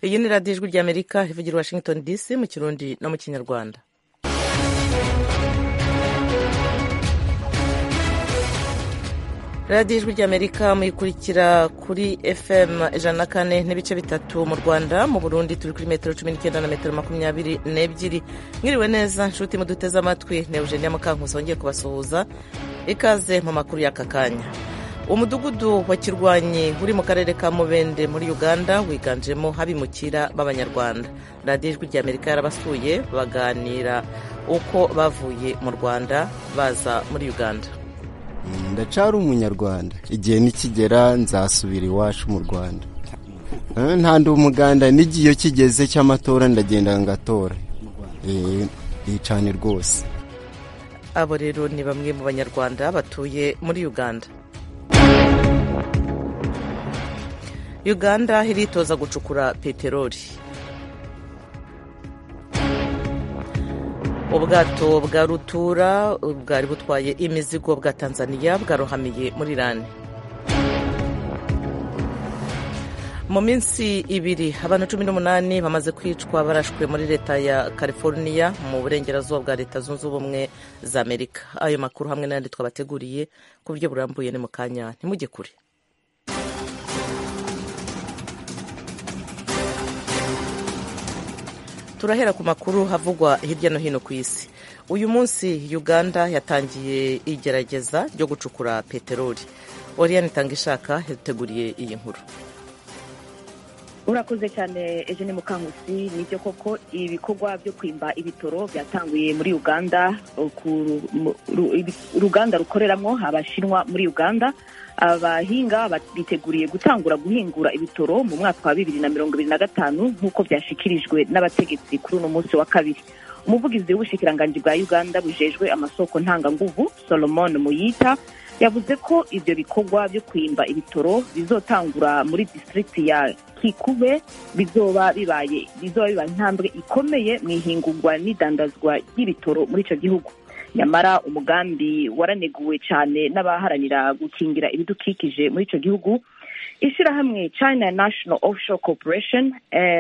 iyi ni radiyo ijwi ry'amerika ivugira washington dc mu kirundi no mu kinyarwanda radiyo ijwi ry'amerika muyikurikira kuri fm ijana na kane n'ibice bitatu mu rwanda mu burundi turi kuri metero cumi n'icyenda na metero makumyabiri n'ebyiri mwiriwe neza nshuti muduteze amatwi ni eugenia mukankusi wongeye kubasuhuza ikaze mu makuru y'aka kanya umudugudu wa kirwanyi uri mu karere ka mubende muri uganda wiganjemo abimukira b'abanyarwanda radiyo ijwi ry'amerika yarabasuye baganira uko bavuye mu rwanda baza muri uganda ndacara umunyarwanda igihe nikigera nzasubira iwacu mu rwanda nta ndi umuganda n'igihe iyo kigeze cy'amatora ndagenda ngatora cyane rwose abo rero ni bamwe mu banyarwanda batuye muri uganda uganda iritoza gucukura peteroli ubwato bwa rutura bwari butwaye imizigo bwa tanzania bwarohamiye muri irani mu minsi ibiri abantu cumi n'umunani bamaze kwicwa barashwe muri leta ya california mu burengerazuba bwa leta zunze ubumwe za amerika ayo makuru hamwe n'ayandi twabateguriye ku buryo burambuye ni mu kanya ntimujye kure turahera ku makuru havugwa hirya no hino ku isi uyu munsi uganda yatangiye igerageza ryo gucukura peteroli oriyani itanga ishaka yateguriye iyi nkuru urakoze cyane eugene mukangusi nibyo koko ibikorwa byo kwimba ibitoro byatanguye muri uganda uruganda rukoreramo abashinwa muri uganda abahinga biteguriye gutangura guhingura ibitoro mu mwaka wa bibiri na mirongo ibiri na gatanu nk'uko byashyikirijwe n'abategetsi kuri uno munsi wa kabiri umuvugizi w'ubushikiranganji bwa uganda bujejwe amasoko ntanganguvu solomon muyita yavuze ko ibyo bikorwa byo kwimba ibitoro bizotangura muri disitirigiti ya kikube bizoba bibaye bizoba bibaye intambwe ikomeye mu ihingurwa n'idandazwa ry'ibitoro muri icyo gihugu nyamara umugambi waraneguwe cyane n'abaharanira gukingira ibidukikije muri icyo gihugu ishyirahamwe china national offshore corporation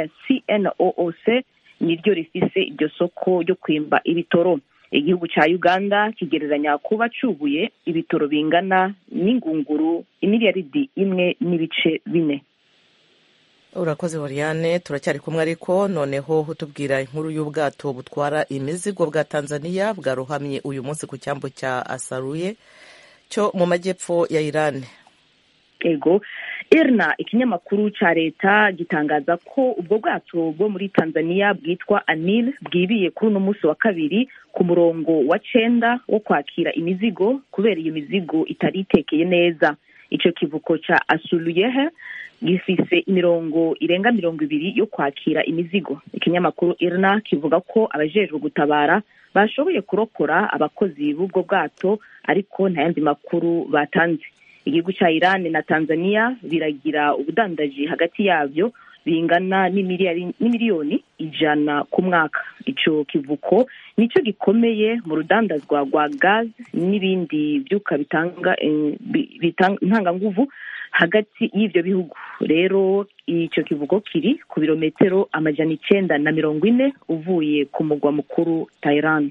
cnooc niryo rifise iryo soko ryo kwimba ibitoro igihugu cya uganda kigereranya kuba cubuye ibitoro bingana n'ingunguru imiliyaridi imwe n'ibice bine urakoze Oriane turacyari kumwe ariko noneho utubwira inkuru y'ubwato butwara imizigo bwa tanzania bwarohamye uyu munsi ku cyambu cya asaruye cyo mu majyepfo ya irani ego irna ikinyamakuru cya leta gitangaza ko ubwo bwato bwo muri tanzania bwitwa anil bwibiye kuri uno munsi wa kabiri ku murongo wa cenda wo kwakira imizigo kubera iyo mizigo itari itekeye neza icyo kivuko cya asuruyehe gifise imirongo irenga mirongo ibiri yo kwakira imizigo ikinyamakuru irna kivuga ko abajejwe gutabara bashoboye kurokora abakozi b'ubwo bwato ariko nta yandi makuru batanze igihugu cya iran na tanzania biragira ubudandaji hagati yabyo bingana n'imiliyoni ijana ku mwaka icyo kivuko nicyo gikomeye mu rudandazwa rwa gazi n'ibindi byuka bitanga intanganguvu hagati y'ibyo bihugu rero icyo kivugo kiri ku birometero amajana icyenda na mirongo ine uvuye ku mugwa mukuru Tehran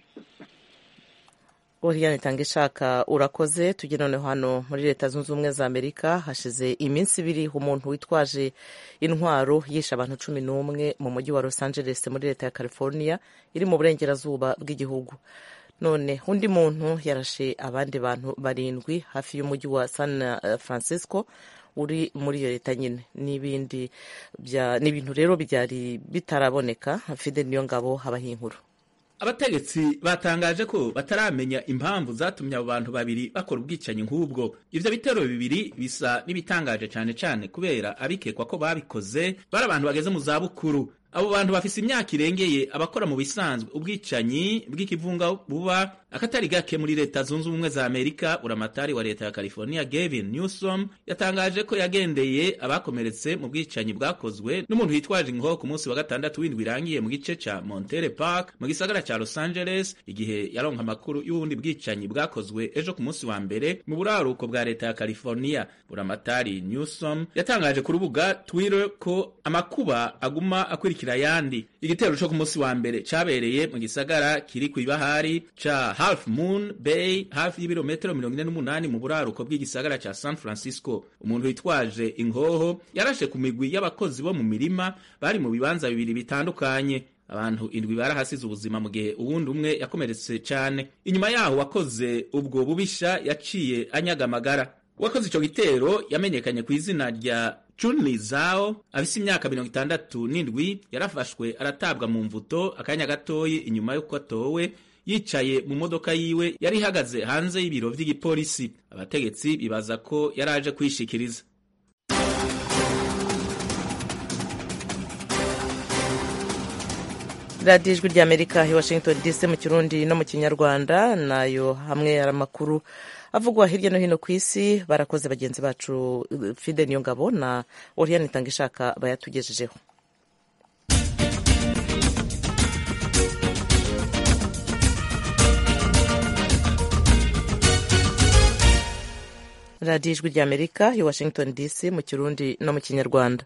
Oriane itanga ishaka urakoze tujye noneho hano muri leta zunze ubumwe za amerika hashize iminsi ibiri umuntu witwaje intwaro yishe abantu cumi n'umwe mu mujyi wa los angeles muri leta ya california iri mu burengerazuba bw'igihugu none undi muntu yarashe abandi bantu barindwi hafi y'umujyi wa san francisco uri muri iyo leta nyine n'ibindi ni ibintu rero byari bitaraboneka fide niyo ngabo habaho inkuru abategetsi batangaje ko bataramenya impamvu zatumye abo bantu babiri bakora ubwicanyi nk'ubwo ivyo bitero bibiri bisa n'ibitangaje cane cane kubera abikekwa ko babikoze bari abantu bageze mu zabukuru abo bantu bafise imyaka irengeye abakora mu bisanzwe ubwicanyi bw'ikivunga buba akatari gake muri leta zunze ubumwe za amerika uramatari wa leta ya california gavin newsom yatangaje ko yagendeye abakomeretse mu bwicanyi bwakozwe n'umuntu witwaje inkoho ku munsi wa gatandatu w'indwi irangiye mu gice ca montere park mu gisagara ca los angeles igihe yaronka amakuru y'ubundi bwicanyi bwakozwe ejo ku munsi wa mbere mu buraruko bwa leta ya california buramatari newsom yatangaje ku rubuga twitter ko amakuba aguma akurikira ayandi igitero co ku munsi wa mbere cabereye mu gisagara kiri kw'ibahari ca half moon bay hafi y'ibirometero mirongo ine n'umunani mu buraruko bw'igisagara ca san francisco umuntu witwaje ingoho yarashe ku migwi y'abakozi bo mu mirima bari mu bibanza bibiri bitandukanye abantu indwi barahasize ubuzima mu gihe uwundi umwe yakomeretse cyane inyuma yaho wakoze ubwo bubisha yaciye anyaga amagara uwakoze ico gitero yamenyekanye ku izina rya Chunli Zhao afise imyaka mirongo itandatu n'indwi yarafashwe aratabwa mu mvuto akanya gatoyi inyuma y'uko atowe yicaye mu modoka yiwe yari ihagaze hanze y'ibiro vy'igipolisi abategetsi bibaza ko yari aje kwishikiriza radiyo ijwi ry'amerika i washington dc mu kirundi no mu kinyarwanda nayo hamwe ari amakuru avugwa hirya no hino ku isi barakoze bagenzi bacu fide niyo ngabo na oriyani itanga ishaka bayatugejejeho radiyo ijwi ry'amerika i washington dc mu kirundi no mu kinyarwanda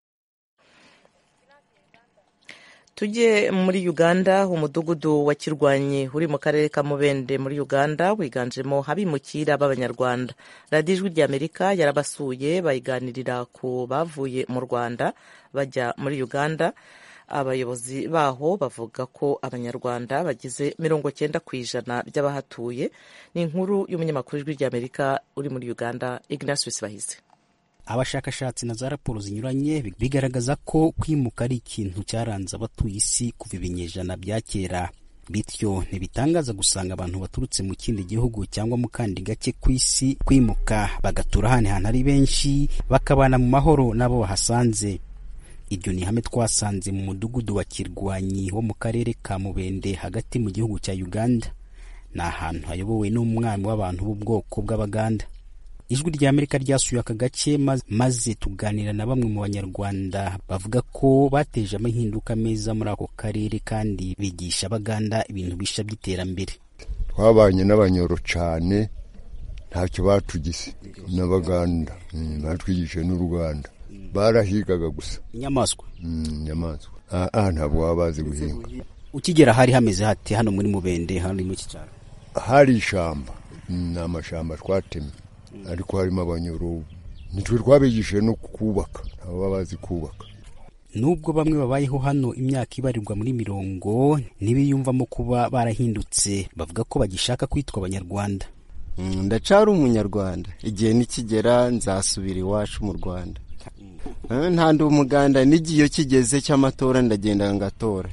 tujye muri uganda umudugudu wa kirwanyi uri mu karere ka mubende muri uganda wiganjemo abimukira b'abanyarwanda radiyo ijwi ry'amerika yarabasuye bayiganirira ku bavuye mu rwanda bajya muri uganda abayobozi baho bavuga ko abanyarwanda bagize mirongo cyenda ku ijana by'abahatuye ni inkuru y'umunyamakuru w'ijwi ry'amerika uri muri uganda ignatius bahize abashakashatsi na za raporo zinyuranye bigaragaza ko kwimuka ari ikintu cyaranze abatuye isi kuva ibinyejana bya kera bityo ntibitangaza gusanga abantu baturutse mu kindi gihugu cyangwa mu kandi gake ku isi kwimuka bagatura ahandi hantu ari benshi bakabana mu mahoro n'abo bahasanze iryo ni ihame twasanze mu mudugudu wa kirwanyi wo mu karere ka mubende hagati mu gihugu cya uganda ni ahantu hayobowe n'umwami w'abantu b'ubwoko bw'abaganda ijwi rya amerika ryasuye aka gace maze tuganira na bamwe mu banyarwanda bavuga ko bateje amahinduka meza muri ako karere kandi bigisha abaganda ibintu bisha by'iterambere twabanye n'abanyoro cyane ntacyo batugize n'abaganda batwigishije n'u rwanda barahigaga gusa inyamaswa inyamaswa aha ntabwo baba bazi guhinga ukigera hari hameze hati hano muri mubende hano muri iki cyaro hari ishyamba ni amashyamba twatemye ariko harimo abanyoro nitwe twabigishije no kubaka ntabwo baba bazi kubaka nubwo bamwe babayeho hano imyaka ibarirwa muri mirongo ntibiyumvamo kuba barahindutse bavuga ko bagishaka kwitwa abanyarwanda ndacara umunyarwanda igihe nikigera nzasubira iwacu mu rwanda nta ndi umuganda n'igihe iyo kigeze cy'amatora ndagenda ngatora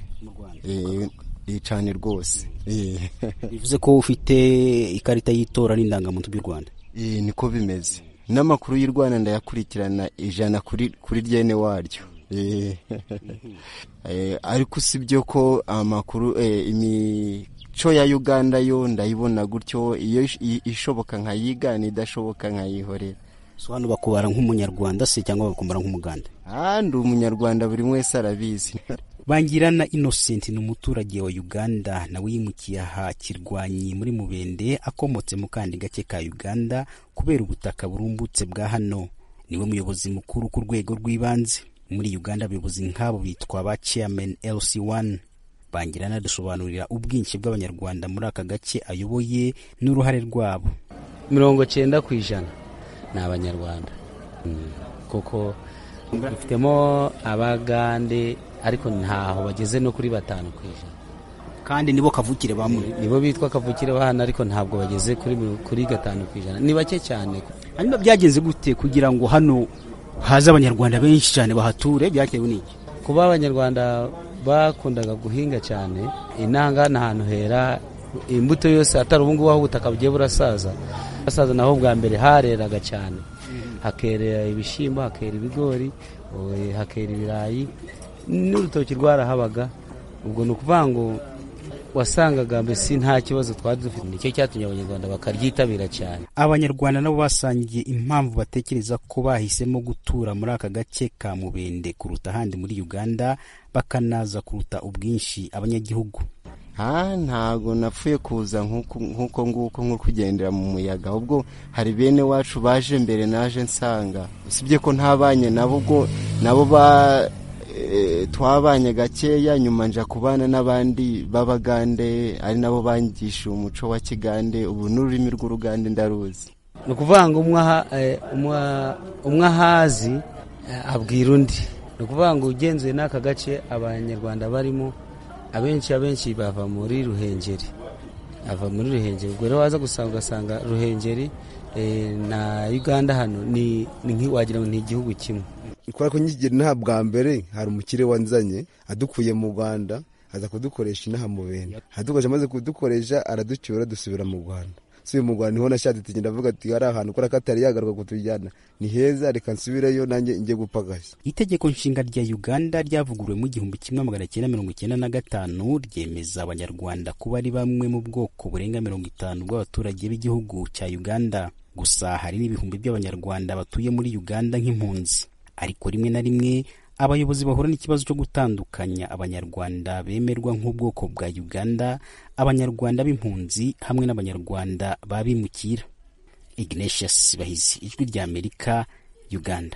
cyane rwose bivuze ko ufite ikarita y'itora n'indangamuntu by'u rwanda niko bimeze n'amakuru y'u rwanda ndayakurikirana ijana kuri ryene waryo ariko usibye ko amakuru imico ya uganda yo ndayibona gutyo iyo ishoboka nkayigana idashoboka nkayihorera so hano bakubara nk'umunyarwanda se cyangwa bakumara nk'umuganda ndi umunyarwanda buri wese arabizi bangirana innocent ni umuturage wa uganda nawe yimukiye aha kirwanyi muri mubende akomotse mu kandi gake ka uganda kubera ubutaka burumbutse bwa hano niwe muyobozi mukuru ku rwego rw'ibanze muri uganda abayobozi nk'abo bitwa ba chairman lc1 bangirana dusobanurira ubwinshi bw'abanyarwanda muri aka gace ayoboye n'uruhare rwabo mirongo cyenda ku ijana ni abanyarwanda kuko dufitemo abagande ariko ntaho bageze no kuri batanu ku ijana kandi nibo kavukire bamwe nibo bitwa kavukire bahana ariko ntabwo bageze kuri kuri gatanu ku ijana ni bake cyane hanyuma byagenze gute kugira ngo hano haze abanyarwanda benshi cyane bahature byatewe n'iki kuba abanyarwanda bakundaga guhinga cyane inanga ni ahantu hera imbuto yose atari ubu ngubu aho ubutaka bugiye burasaza burasaza naho bwa mbere hareraga cyane hakerera ibishyimbo hakera ibigori hakera ibirayi n'urutoki rwarahabaga ubwo ni ukuvuga ngo wasangaga mbese nta kibazo twari dufite nicyo cyatumye abanyarwanda bakaryitabira cyane abanyarwanda nabo basangiye impamvu batekereza ko bahisemo gutura muri aka gace ka mubende kuruta ahandi muri uganda bakanaza kuruta ubwinshi abanyagihugu ha ntago napfuye kuza nk'uko nguko nko kugendera mu muyaga ahubwo hari bene wacu baje mbere naje nsanga usibye ko ntabanye nabo ubwo nabo ba twabanye gakeya nyuma nja kubana n'abandi b'abagande ari nabo bangisha umuco wa kigande ubu n'ururimi rw'urugande ndaruzi ni ukuvuga ngo umwe ahazi abwira undi ni ukuvuga ngo ugenzuye n'aka gace abanyarwanda barimo abenshi abenshi bava muri ruhengeri ava muri ruhengeri ubwo rero waza gusanga ugasanga ruhengeri na uganda hano ni wagira ngo ni igihugu kimwe kubera ko nkigera inaha bwa mbere hari umukire wanzanye adukuye mu rwanda aza kudukoresha inaha mu bene adukoresha amaze kudukoresha araducyura dusubira mu rwanda subiye mu rwanda niho nashatse tugenda avuga ati hari ahantu kubera ko atari yagaruka kutujyana ni heza reka nsubireyo nanjye njye gupagashya itegeko nshinga rya uganda ryavuguruwe mu igihumbi kimwe magana cyenda mirongo icyenda na gatanu ryemeza abanyarwanda kuba ari bamwe mu bwoko burenga mirongo itanu bw'abaturage b'igihugu cya uganda gusa hari n'ibihumbi by'abanyarwanda batuye muri uganda nk'impunzi ariko rimwe na rimwe abayobozi bahura n'ikibazo cyo gutandukanya abanyarwanda bemerwa nk'ubwoko bwa uganda abanyarwanda b'impunzi hamwe n'abanyarwanda babimukira ignatius bahizi ijwi rya amerika uganda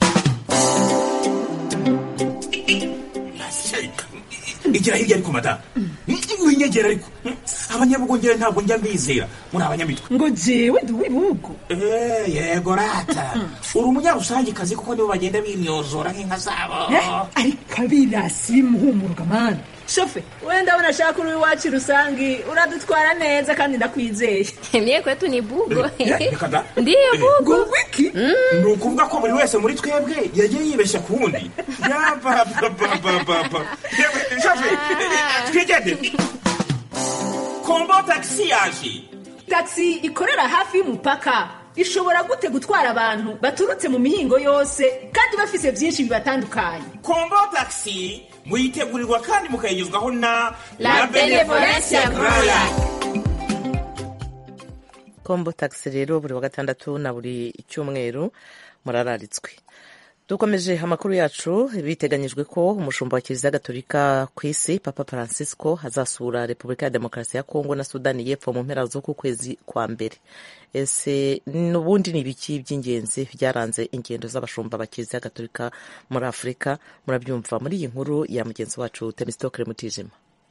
igira hirya ariko madamu winyegera ariko abanyabugongera ntabwo njya mbizera muri abanyamitwe ngo jewe ndi uw'ibihugu yego rata uri umunyarusangikazi kuko nibo bagenda bimyozora nk'inka zabo ariko abirasi bimuhumuruka mani shofe wenda ndabona ashaka uri iwacu rusangi uradutwara neza kandi ndakwizeye mye kwetu ni bugo ndiyo bugo wiki ni ukuvuga ko buri wese muri twebwe yagiye yibeshya ku wundi yabababababa shofe twigende kombo tagisi yaje tagisi ikorera hafi y'umupaka ishobora gute gutwara abantu baturutse mu mihingo yose kandi bafise byinshi bibatandukanye kombo tagisi muyitegurirwa kandi mukayigezwaho na la benevolence roya kombo tagisi rero buri wa gatandatu na buri cyumweru murararitswe dukomeje amakuru yacu biteganyijwe ko umushumba wa kiliziya gatolika ku isi papa francisco azasura repubulika ya demokarasi ya kongo na sudani y'epfo mu mpera z'uku kwezi kwa mbere ese n'ubundi ni ibiki by'ingenzi byaranze ingendo z'abashumba ba kiliziya gatolika muri afurika murabyumva muri iyi nkuru ya mugenzi wacu temisitokere mutijima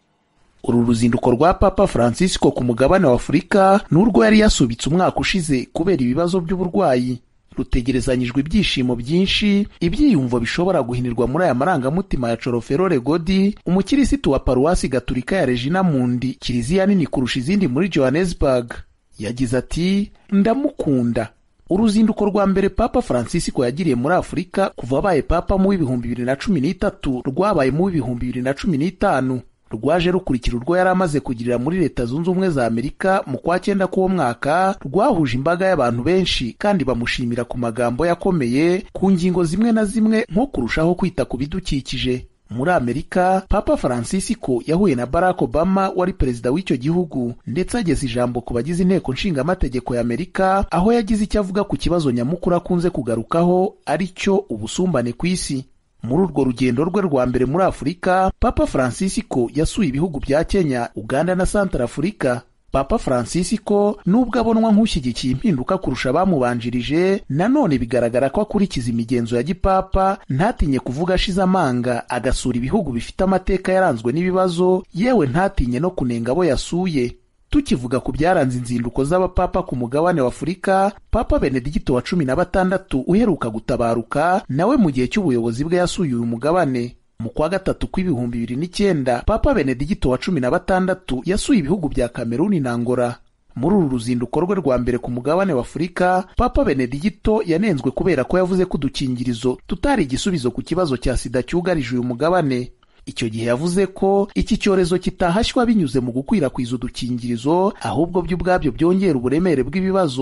uru ruzinduko rwa papa francisco ku mugabane wa afurika n'urwo yari yasubitse umwaka ushize kubera ibibazo by'uburwayi rutegerezanyijwe ibyishimo byinshi ibyiyumvo bishobora guhinirwa muri aya marangamutima ya coroferore godi umukirisitu wa paruwasi gaturika ya regina mundi kiliziya nini kurusha izindi muri johannesburg yagize ati ndamukunda uruzinduko rwa mbere papa francisco yagiriye muri afurika kuva abaye papa mu w'ibihumbi bibiri na cumi n'itatu rwabaye mu w'ibihumbi bibiri na cumi n'itanu rwaje rukurikira urwo yari amaze kugirira muri leta zunze ubumwe za amerika mu kwa cyenda k'uwo mwaka rwahuje imbaga y'abantu benshi kandi bamushimira ku magambo yakomeye ku ngingo zimwe na zimwe nko kurushaho kwita ku bidukikije muri amerika papa francisco yahuye na barack obama wari perezida w'icyo gihugu ndetse ageza ijambo ku bagize inteko nshingamategeko ya amerika aho yagize icyo avuga ku kibazo nyamukuru akunze kugarukaho ari cyo ubusumbane ku isi muri urwo rugendo rwe rwa mbere muri afurika papa francisco yasuye ibihugu bya kenya uganda na santara afurika papa francisco nubwo abonwa nk'ushyigikiye impinduka kurusha abamubanjirije nanone bigaragara ko akurikiza imigenzo ya gipapa ntatinye kuvuga ashize amanga agasura ibihugu bifite amateka yaranzwe n'ibibazo yewe ntatinye no kunenga abo yasuye tukivuga ku byaranze inzinduko z'abapapa ku mugabane wa afurika papa benedigito wa cumi na batandatu uheruka gutabaruka nawe mu gihe cy'ubuyobozi bwe yasuye uyu mugabane mu kwa gatatu kw'ibihumbi bibiri n'icyenda papa benedigito wa cumi na batandatu yasuye ibihugu bya kameruni na ngora muri uru ruzinduko rwe rwa mbere ku mugabane wa afurika papa benedigito yanenzwe kubera ko yavuze ko udukingirizo tutari igisubizo ku kibazo cya sida cyugarije uyu mugabane icyo gihe yavuze ko iki cyorezo kitahashywa binyuze mu gukwirakwiza udukingirizo ahubwo byo ubwabyo byongera uburemere bw'ibibazo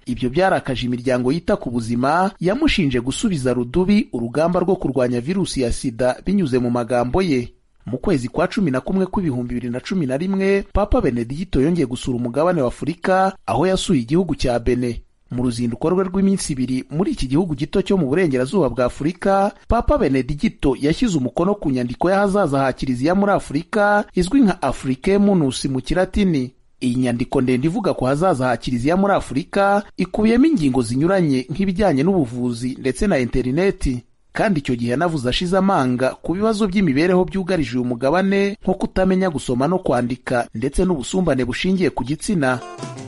ibyo byarakaje imiryango yita ku buzima yamushinje gusubiza rudubi urugamba rwo kurwanya virusi ya sida binyuze mu magambo ye mu kwezi kwa cumi na kumwe kw'ibihumbi bibiri na cumi na rimwe papa benedigito yongeye gusura umugabane wa afurika aho yasuye igihugu cya bene mu ruzinduko rwe rw'iminsi ibiri muri iki gihugu gito cyo mu burengerazuba bwa afurika papa benedigito yashyize umukono ku nyandiko y'ahazaza ha kiliziya muri afurika izwi nka africamunus mu kilatini iyi nyandiko ndende ivuga ku hazaza ha kiliziya muri afurika ikubiyemo ingingo zinyuranye nk'ibijyanye n'ubuvuzi ndetse na interineti kandi icyo gihe yanavuze ashize amanga ku bibazo by'imibereho byugarije uyu mugabane nko kutamenya gusoma no kwandika ndetse n'ubusumbane bushingiye ku gitsina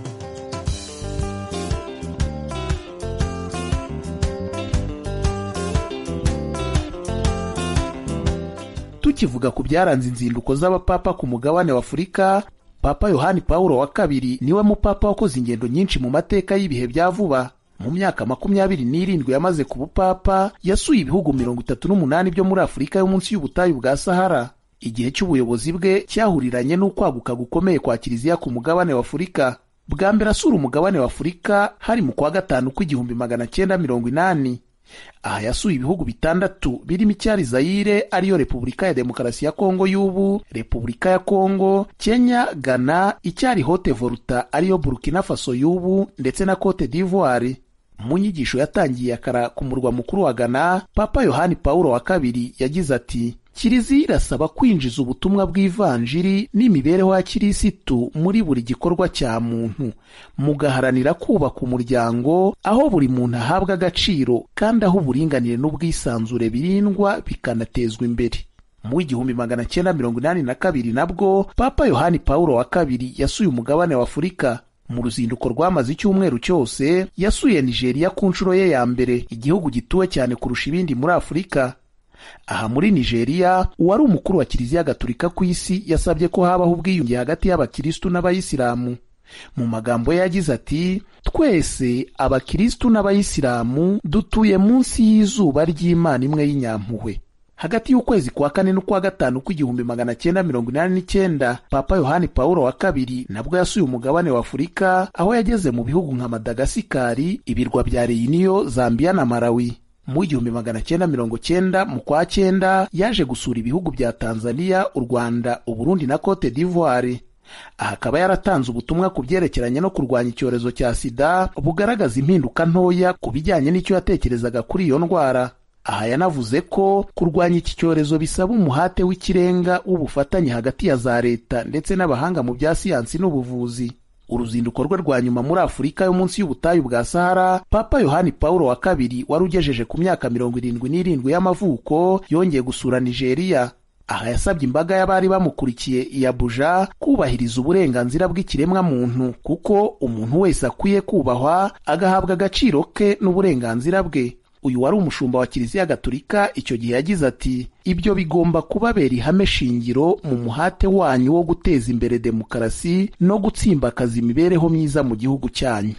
tukivuga ku byaranze inzinduko z'abapapa ku mugabane wa afurika papa yohani pawulo wa kabiri niwe mupapa wakoze ingendo nyinshi mu mateka y'ibihe bya vuba mu myaka makumyabiri n'irindwi yamaze ku bupapa yasuye ibihugu mirongo itatu n'umunani byo muri afurika yo munsi y'ubutayu bwa sahara igihe cy'ubuyobozi bwe cyahuriranye n'ukwaguka gukomeye kwa kiliziya ku mugabane wa afurika bwa mbere asura umugabane wa afurika hari mu kwa gatanu kw'igihumbi magana cyenda mirongo inani aha yasuye ibihugu bitandatu birimo icyari zayire ariyo repubulika ya demokarasi ya kongo y'ubu repubulika ya kongo kenya ghana icyari hote volta ariyo burkina faso y'ubu ndetse na cote d'ivoire mu nyigisho yatangiye akara ku murwa mukuru wa ghana papa yohani pawulo wa kabiri yagize ati kiliziya irasaba kwinjiza ubutumwa bw'ivanjiri n'imibereho ya kirisitu muri buri gikorwa cya muntu mugaharanira kubaka umuryango aho buri muntu ahabwa agaciro kandi aho uburinganire n'ubwisanzure birindwa bikanatezwa imbere mu w'igihumbi magana cyenda mirongo inani na kabiri nabwo papa yohani pawulo wa kabiri yasuye umugabane wa afurika mu ruzinduko rwamaze icyumweru cyose yasuye nigeria ku nshuro ye ya mbere igihugu gituwe cyane kurusha ibindi muri afurika aha muri nigeria uwari umukuru wa kiliziya gatolika ku isi yasabye ko habaho ubwiyunge hagati y'abakirisitu n'abayisilamu mu magambo ye yagize ati twese abakirisitu n'abayisilamu dutuye munsi y'izuba ry'imana imwe y'inyampuhwe hagati y'ukwezi kwa kane n'ukwa gatanu kw'igihumbi magana cyenda mirongo inani n'icyenda papa yohani pawulo wa kabiri nabwo yasuye umugabane wa afurika aho yageze mu bihugu nka madagasikari ibirwa bya reyiniyo zambiya na malawi mu igihumbi magana cyenda mirongo cyenda mu kwa cyenda yaje gusura ibihugu bya tanzania u rwanda uburundi na cote d'ivoire aha akaba yaratanze ubutumwa ku byerekeranye no kurwanya icyorezo cya sida bugaragaza impinduka ntoya ku bijyanye n'icyo yatekerezaga kuri iyo ndwara aha yanavuze ko kurwanya iki cyorezo bisaba umuhate w'ikirenga w'ubufatanye hagati ya za leta ndetse n'abahanga mu bya siyansi n'ubuvuzi uruzinduko rwe rwa nyuma muri afurika yo munsi y'ubutayu bwa sahara papa yohani pawulo wa kabiri wari ugejeje ku myaka mirongo irindwi n'irindwi y'amavuko yongeye gusura nigeria aha yasabye imbaga y'abari bamukurikiye i abuja kubahiriza uburenganzira bw'ikiremwa muntu kuko umuntu wese akwiye kubahwa agahabwa agaciro ke n'uburenganzira bwe uyu wari umushumba wa kiliziya gatolika icyo gihe yagize ati ibyo bigomba kubabera ihame shingiro mu muhate wanyu wo guteza imbere demokarasi no gutsimbakaza imibereho myiza mu gihugu cyanyu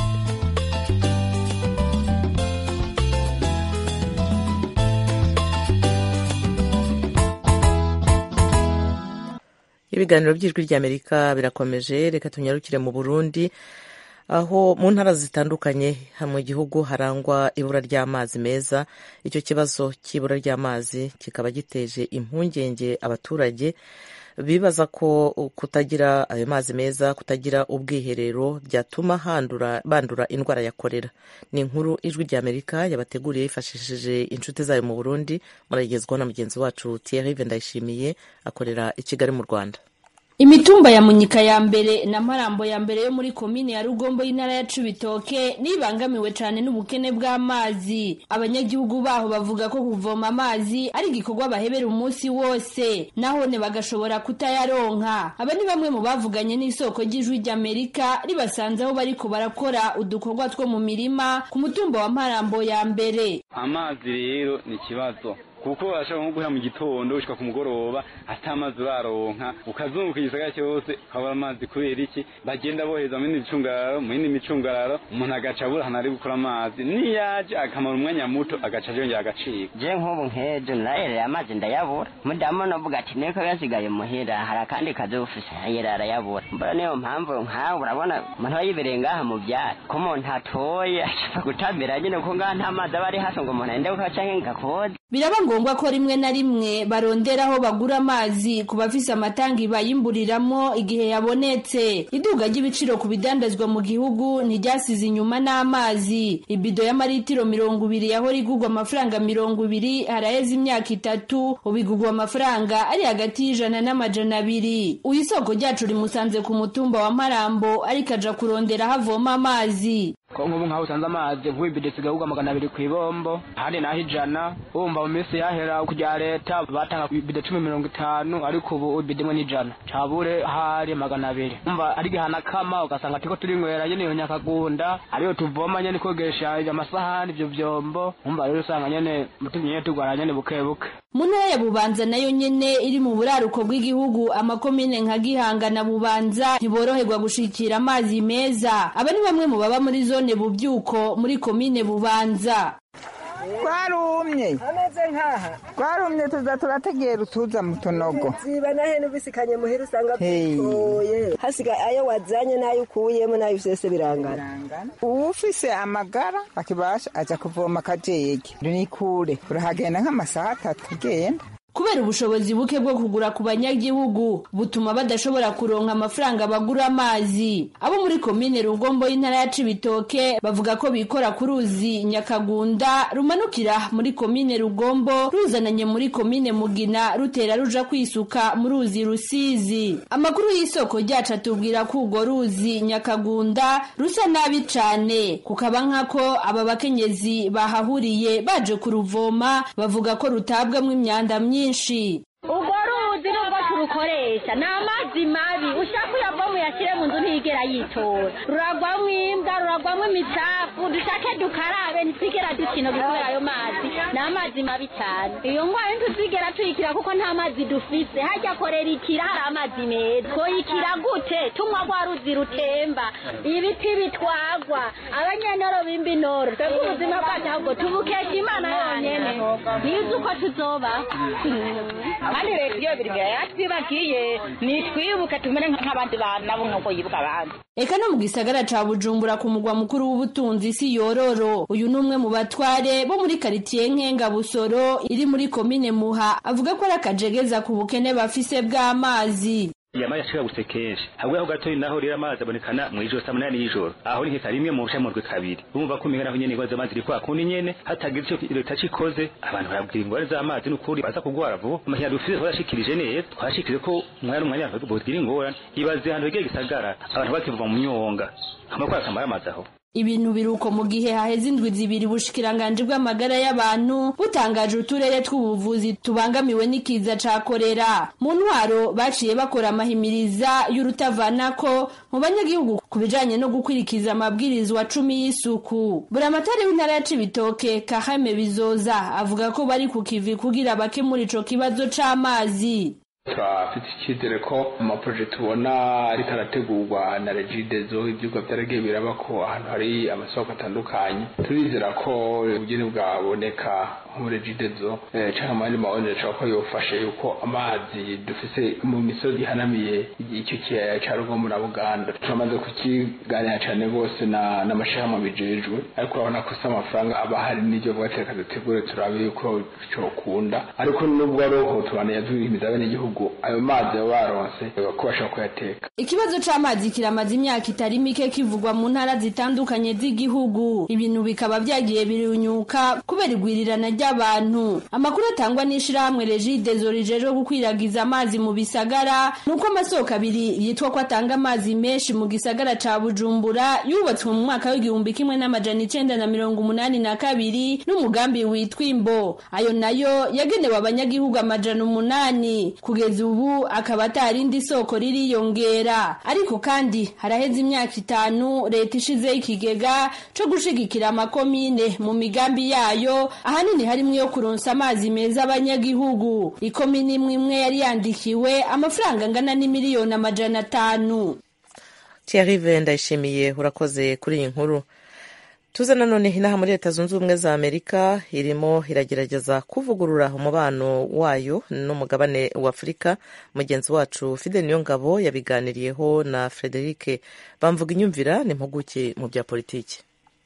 ibiganiro by'ijwi ry'amerika birakomeje reka tunyarukire mu burundi aho mu ntara zitandukanye mu gihugu harangwa ibura ry'amazi meza icyo kibazo cy'ibura ry'amazi kikaba giteje impungenge abaturage bibaza ko kutagira ayo mazi meza kutagira ubwiherero byatuma handura bandura indwara ya korera ni inkuru ijwi ry'amerika yabateguriye yifashishije inshuti zayo mu burundi muragezwaho na mugenzi wacu Thierry ndayishimiye akorera i kigali mu rwanda imitumba ya munyika ya mbere na marambo ya mbere yo muri komine ya rugombo y'intara ya cibitoke nibangamiwe cyane n'ubukene bw'amazi abanyagihugu baho bavuga ko kuvoma amazi ari igikorwa bahebera umunsi wose nahone bagashobora kutayaronka aba ni bamwe mu bavuganye n'isoko ry'ijwi ry'amerika ribasanze aho bariko barakora udukorwa two mu mirima ku mutumba wa marambo ya mbere amazi rero ni ikibazo kuko bashobora nko guhera mu gitondo ushika ku mugoroba ata amazi baronka ukazunguka igisagara cyose ukabura amazi kubera iki bagenda boheza mu yindi micungararo mu yindi micungararo umuntu agaca abura ahantu ari gukora amazi niyaje akamara umwanya muto agaca yongera agacika je nk'ubu nk'ejo narerera amazi ndayabura mudamu novuga ati niko yasigaye muhira hari akandi kazi ufise yera arayabura mbona niyo mpamvu nkawe urabona umuntu aba yibereye ngaha mu byaro ko umuntu atoye ashaka gutambira nyine ko ngaha nta mazi aba ari hafi ngo umuntu agende gukaca nk'ingakode biraba ngombwa ko rimwe na rimwe barondera aho bagura amazi ku bafise amatangi bayimburiramo igihe yabonetse iduga ry'ibiciro ku bidandazwa mu gihugu ntiryasize inyuma n'amazi ibido y'amaritiro mirongo ibiri yahora igurwa amafaranga mirongo ibiri haraheze imyaka itatu ubu igurwa amafaranga ari hagati y'ijana n'amajana abiri uyu isoko ryacu rimusanze ku mutumba wa marambo ariko aja kurondera aho avoma amazi ko nk'ubu nk'aho usanze amazi nk'uwibide sigahugwa magana abiri ku ibombo ahandi naho ijana wumva mu minsi yahera kujya leta batanga ibide cumi mirongo itanu ariko ubu ibide imwe n'ijana cabure hari magana abiri umva ari gihana kama ugasanga tiko turinywera nyene iyo nyakagunda ariyo tuvoma nyene kogesha amasahani ivyo vyombo umva rero usanga nyene mutumye nyene tugwara nyene buke buke mu ntara ya bubanza nayo nyene iri mu buraruko bw'igihugu amakomine nka gihanga na bubanza ntiboroherwa gushikira amazi meza aba ni bamwe mu baba muri zone bubyuko muri komine bubanza twarumye ameze nk'aha twarumye tuza turategera utuza mu tunogo ziba na hene ubisikanye muhira usanga Hey. bitoye hasigaye ayo wazanye n'ayo ukuyemo n'ayo vyose birangana uwufise amagara akibasha aja kuvoma akajege ni kure urahagenda nk'amasaha atatu ugenda kubera ubushobozi buke bwo kugura ku banyagihugu butuma badashobora kuronka amafaranga bagura amazi abo muri komine rugombo y'intara ya cibitoke bavuga ko bikora ku ruzi nyakagunda rumanukira muri komine rugombo ruzananye muri komine mugina rutera ruja kwisuka mu ruzi rusizi amakuru y'isoko ryacu atubwira ko urwo ruzi nyakagunda rusa nabi cane kukaba nkako aba bakenyezi bahahuriye baje kuruvoma bavuga ko rutabwamwo imyanda myinshi urwo ruzi nubwo turukoresha ni amazi mabi ushaka uyavamo uyashyire mu nzu ntiyigera yitora ruragwamo imbwa ruragwamo imicafu dushake dukarabe ntitwigera dukina kubera ayo mazi ni amazi mabi cyane iyo ndwara ntituzigera tuyikira kuko nta mazi dufise hajya korera ikira hari amazi meza twoyikira gute tunywa rwa ruzi rutemba ibiti bitwagwa abanyenoro b'imbinoro twebwe ubuzima bwacu ahubwo tubukesha imana yonyene ntizi uko tuzoba kandi leta iyo biri imbere yatwibagiye nitwibuke tumere nk'abandi bantu nabo nk'uko yibuka abandi eka no mu gisagara ca bujumbura ku mugwa mukuru w'ubutunzi si yororo uyu ni umwe mu batware bo muri karitiye nkenga busoro iri muri komine muha avuga ko ari akajegeza ku bukene bafise bw'amazi yamaye ashikagutse kenshi habwe aho gatoyi naho rero amazi abonekana mu ijoro saa munani y'ijoro aho ni nkeka rimwe mu bushamurwe kabiri urumva ko umenga naho nyene ingwara z'amazi iri kwa kundi nyene hatagize ico leta cikoze abantu barabwira ingwara z'amazi n'ukuri baza kugwara vuba amahera dufise twarashikirije neza twashikirije ko umwanya n'umwanya abantu bogira ingorane ibaze ahantu hegeye gisagara abantu bakivuva mu myonga amakora akamara amazi aho ibintu biruko mu gihe haheze indwi zibiri ubushikiranganji bw'amagara y'abantu butangaje uturere tw'ubuvuzi tubangamiwe n'ikiza ca korera mu ntwaro baciye bakora amahimiriza y'urutavanako mu banyagihugu ku bijanye no gukurikiza amabwirizwa cumi y'isuku buramatari w'intara ya cibitoke kahame bizoza avuga ko bari ku kivi kugira bakemura ico kibazo c'amazi turafite icyizere ko amaproje tubona ariko arategurwa na regidezo ibyuka byaragiye biraba ko ahantu hari amasoko atandukanye turizera ko ubugeni bwaboneka muri regidezo cyangwa mu yandi mawonere ashobora ko yofashe yuko amazi dufise mu misozi ihanamiye icyo kiyaya cya rugomo na buganda turamaze kukiganira cyane rwose n'amashyirahamwe bijejwe ariko urabona ko si amafaranga aba hari n'ibyo vuba reka dutegure turabe yuko cyokunda ariko nubwo ari uko tubana yaduhimiza abenegihugu ayo mazi baba baronse ko bashobora kuyateka ikibazo c'amazi kiramaze imyaka itari mike kivugwa mu ntara zitandukanye z'igihugu ibintu bikaba vyagiye birunyuka kubera igwirirana ry'abantu amakuru atangwa n'ishirahamwe regidezo rijejwe gukwiragiza amazi mu bisagara nuko amasoko abiri yitwa ko atanga amazi menshi mu gisagara ca bujumbura yubatswe mu mwaka w'igihumbi kimwe n'amajana icenda na mirongo umunani na kabiri n'umugambi witwa imbo ayo nayo yagenewe abanyagihugu amajana umunani kugira kugeza ubu akaba atarindi soko ririyongera ariko kandi haraheze imyaka itanu leta ishizeho ikigega co gushigikira amakomine mu migambi yayo ahanini harimwo iyo kuronsa amazi meza abanyagihugu ikomine imwe imwe yari yandikiwe amafaranga angana n'imiliyoni amajana atanu Thierry ndayishimiye urakoze kuri iyi nkuru tuze nanone inaha muri leta zunze ubumwe za amerika irimo iragerageza kuvugurura umubano wayo n'umugabane wa afurika mugenzi wacu fide niyongabo yabiganiriyeho na frederic bamvuga inyumvira ni impuguke mu bya politiki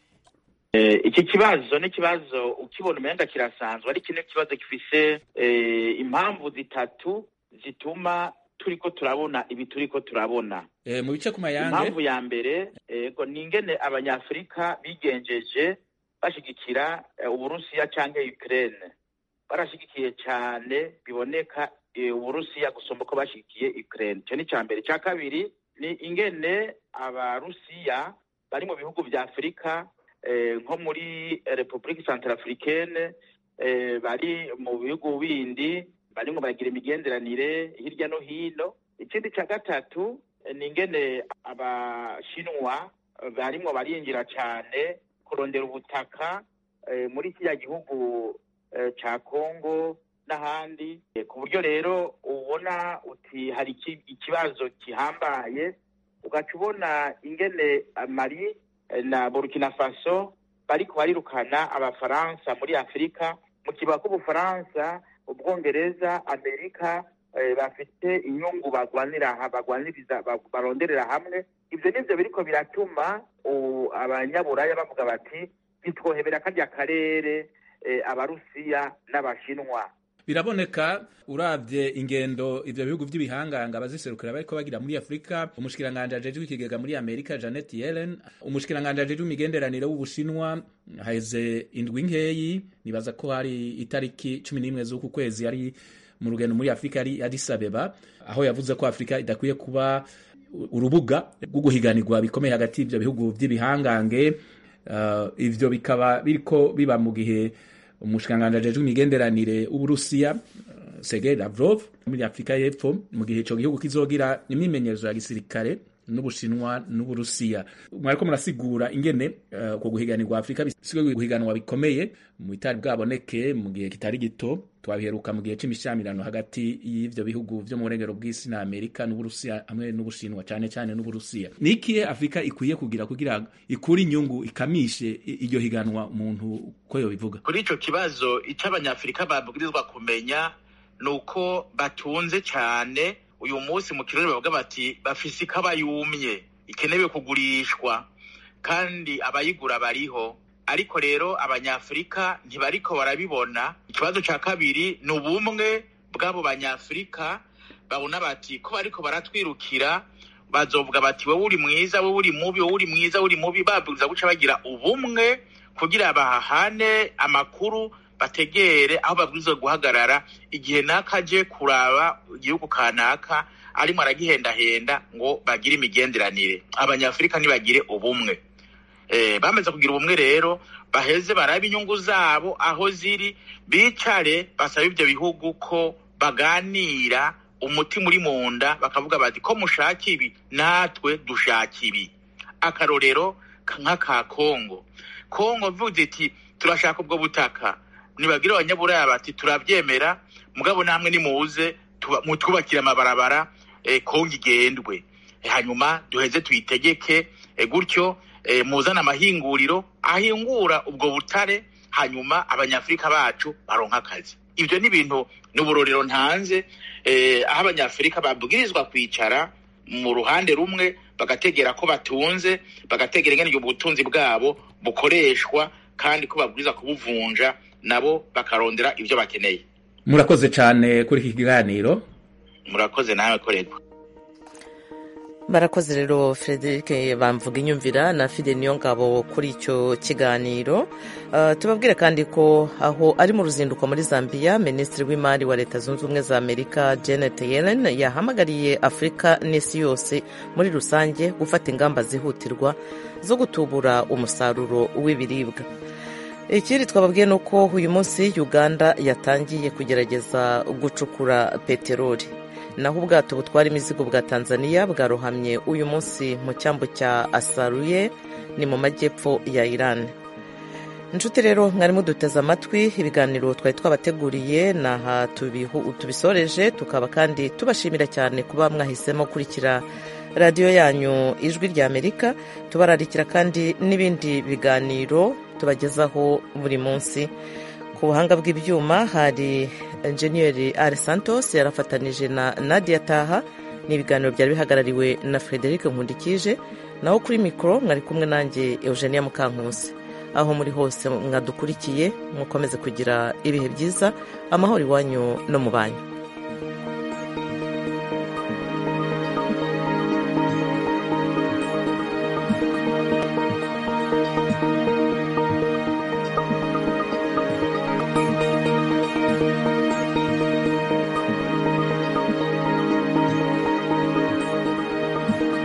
iki kibazo ni ikibazo ukibona umenga kirasanzwe ari kino kibazo gifise impamvu zitatu zituma turiko turabona ibi turiko turabona mu bice ku mayange impamvu ya mbere ego ni ingene abanyafurika bigenjeje bashigikira uburusiya canke ukraine barashigikiye cane biboneka uburusiya gusumba uko bashigikiye ukraine ico ni ca mbere ca kabiri ni ingene abarusiya bari mu bihugu vya afurika nko muri repubulika centrafricaine bari mu bihugu bindi barimo baragira imigenderanire hirya no hino ikindi cya gatatu ni ingene abashinwa barimo barinjira cyane kurondera ubutaka muri kiriya gihugu cya kongo n'ahandi ku buryo rero ubona uti hari ikibazo gihambaye ugaca ubona ingene mari na burkina faso bariko barirukana abafaransa muri afurika mu kiba k'ubufaransa ubwongereza amerika bafite inyungu bagwanira bagwaniriza baronderera hamwe ibyo nivyo biriko biratuma abanyaburaya bavuga bati ntitwohebera karya karere abarusiya n'abashinwa biraboneka urabye ingendo ivyo bihugu vy'ibihanganga baziserukira bariko bagira muri afurika umushikiranganje ajejwe ikigega muri amerika janet yellen umushikiranganje ajejwe imigenderanire w'ubushinwa haheze indwi nkeyi nibaza ko hari itariki cumi n'imwe z'uku kwezi ari mu rugendo muri afurika yari addis abeba aho yavuze ko afurika idakwiye kuba urubuga rwo guhiganirwa bikomeye hagati y'ivyo bihugu vy'ibihangange uh, ivyo bikaba biriko biba mu gihe umushikiranganji ajejwe imigenderanire w'uburusiya sergei lavrov muri afurika y'epfo mu gihe ico gihugu kizogira imyimenyerezo ya gisirikare n'ubushinwa n'uburusiya mwariko murasigura ingene uko uh, guhiganirwa afurika bisigaye guhiganwa bikomeye mu bitari bwaboneke mu gihe kitari gito twabiheruka mu gihe c'imishyamirano hagati y'ivyo bihugu vyo mu burengero bw'isi na amerika n'uburusiya hamwe n'ubushinwa cane cane n'uburusiya ni ikihe afurika ikwiye kugira kugira ikure inyungu ikamishe iryo higanwa umuntu ko yobivuga kuri ico kibazo ico abanyafurika babwirizwa kumenya ni uko batunze cane uyu munsi mu kirori bavuga bati bafise ikaba yumye ikenewe kugurishwa kandi abayigura bariho ariko rero abanyafurika ntibariko barabibona ikibazo cya kabiri ni ubumwe bw'abo banyafurika babona bati ko bariko baratwirukira bazovuga bati wowe uri mwiza wowe uri mubi wowe uri mwiza wowe uri mubi babwiza guca bagira ubumwe kugira bahahane amakuru bategere aho babwirizwa guhagarara igihe naka aje kuraba igihugu kanaka arimo aragihendahenda ngo bagire imigenderanire abanyafurika ntibagire ubumwe bamaze kugira ubumwe rero baheze barabe inyungu zabo aho ziri bicare basaba ibyo bihugu ko baganira umutima uri mu nda bakavuga bati ko mushaka ibi natwe dushaka ibi akarorero nk'aka kongo kongo mvuze iti turashaka ubwo butaka nibabwire abanyaburaya bati turabyemera mugabo namwe nimuze mutwubakire amabarabara kongo igendwe hanyuma duheze tuyitegeke gutyo muzana amahinguriro ahingura ubwo butare hanyuma abanyafurika bacu baronka akazi ibyo ni ibintu ni uburorero ntanze aho abanyafurika babwirizwa kwicara mu ruhande rumwe bagategera ko batunze bagategera ingene ubwo butunzi bwabo bukoreshwa kandi ko babwirizwa kubuvunja nabo bakarondera ibyo bakeneye murakoze cyane kuri iki kiganiro murakoze nawe korerwa barakoze rero frederic bamvuga inyumvira na fide niyo ngabo kuri icyo kiganiro tubabwire kandi ko aho ari mu ruzinduko muri zambia minisitiri w'imari wa leta zunze ubumwe za amerika janet yellen yahamagariye afurika n'isi yose muri rusange gufata ingamba zihutirwa zo gutubura umusaruro w'ibiribwa ikindi twababwiye ni uko uyu munsi uganda yatangiye kugerageza gucukura peteroli naho ubwato butwara imizigo bwa tanzania bwarohamye uyu munsi mu cyambu cya asaruye ni mu majyepfo ya iran inshuti rero mwari muduteze amatwi ibiganiro twari twabateguriye ni aha tubisoreje tukaba kandi tubashimira cyane kuba mwahisemo gukurikira radiyo yanyu ijwi rya amerika tubararikira kandi n'ibindi biganiro tubagezaho buri munsi ku buhanga bw'ibyuma hari enjeniyeri ari santos yarafatanije na nadia taha ni ibiganiro byari bihagarariwe na frederic nkundikije naho kuri mikoro mwari kumwe nanjye eugenia mukankusi aho muri hose mwadukurikiye mukomeze kugira ibihe byiza amahoro iwanyu no mu banyu